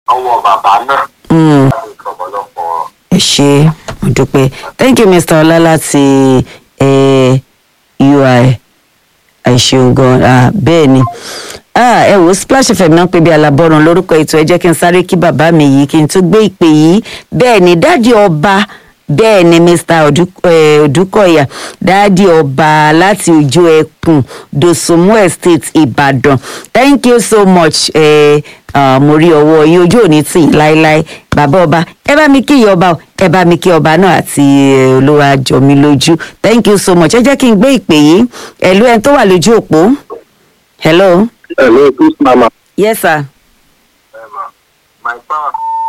ọwọ́ bàbá náà Mm. láti ọ̀pọ̀lọpọ̀ ẹ ṣe mo dúpẹ́ thank you mr ọlá láti eh, ui ẹ ṣeun gan ah, bẹ́ẹ̀ ni ah, ẹ wò splash fm náà pé bí alábọ́run lórúkọ ètò ẹ jẹ́ kí n sáré kí bàbá mi yìí kí n tún gbé ìpè yìí bẹ́ẹ̀ ni dáàdi ọba bẹ́ẹ̀ ni mr Odu- eh, odúkọ̀yà dáàdi ọba láti ojú ẹkùn dosunmu estate ìbàdàn thank you so much eh, ah, mo rí ọwọ́ yín ojú òní tì í láéláé bàbá ọba ẹ bá mi kí ìyá ọba o ẹ bá mi kí ọba náà àti eh, olúwa jọ mi lójú thank you so much ẹ jẹ́ kí n gbé ìpè yìí ẹ̀lú ẹni tó wà lójú òpó hello hello please mama. yes sir my power.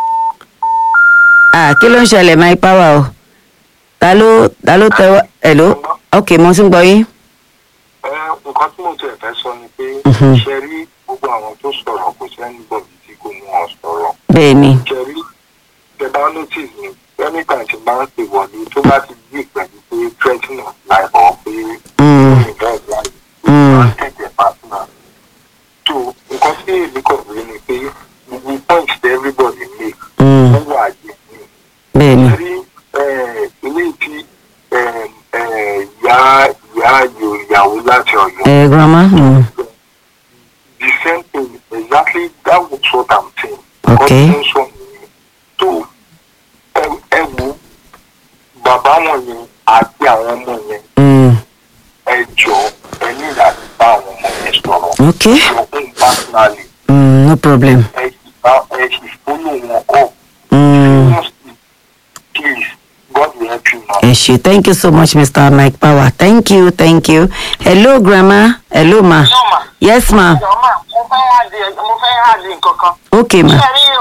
ah kí ló ń ṣẹlẹ̀ my power o ta ló ta ló tẹ wá hello ok mo ti ń gbọ́ yín ẹ nǹkan tí mo ti ẹ̀fẹ́ sọ ni pé Mhm. ṣe rí gbogbo àwọn tó sọ̀rọ̀ kò sẹ́ni bọ̀dì tí kò mú wọn sọ̀rọ̀ bẹ́ẹ̀ ni ṣe rí ṣe bá notice ni anytime tí máa ń pè wọlé tó bá ti dí pẹ̀lú pé threatening of life or pé Mm. involve life Mm. máa ń tẹ̀jẹ̀ partner tó nǹkan tí èmi kàn rí ni pé gbogbo point that everybody make Mm. ó wà yé mi bẹ́ẹ̀ ni rí ilé tí ìyá ìyá ayò ìyàwó láti ọ̀yọ́ ẹ grandma mm. the same thing exactly that was what i'm saying. Okay. Nǹkan tí ó ń sọ nìyẹn. tó ẹ- ẹ wo bàbá wọn yẹn àti àwọn ọmọ yẹn Mm. ẹ jọ ẹ ní láti bá àwọn ọmọ yẹn sọ̀rọ̀. ok your own personally mm, no problem ẹ sì bá ẹ sì follow wọn up. mm. seriously please god will help you now. ẹ ṣe thank you so much mr mike power thank you thank you hello grandma hello ma Hello, ma. yes ma Jọ̀ọ́ mà, mo fẹ́ hàdí mo fẹ́ hàdí nǹkan kan. ok ma Ṣé rí